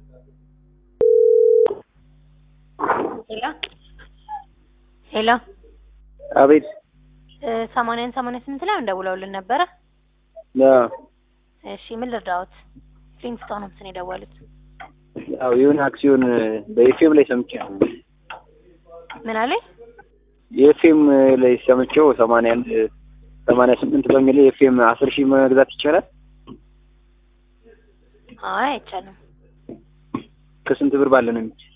ሄሎ ሄሎ አቤት ሰማንያን ሰማንያ ስምንት ላይ እንደውለውልን ነበረ። አዎ እሺ ምን ልርዳዎት? ፍሊንስቶን ሆምስ ነው የደወሉት። ያው የሆነ አክሲዮን በኤፍኤም ላይ ሰምቼ ነው። ምን አለኝ? የኤፍኤም ላይ ሰምቼው ሰማንያ አንድ ሰማንያ ስምንት በሚል የኤፍኤም አስር ሺህ መግዛት ይቻላል? አይ አይቻልም። ከስንት ብር ባለ ነው የሚቻል?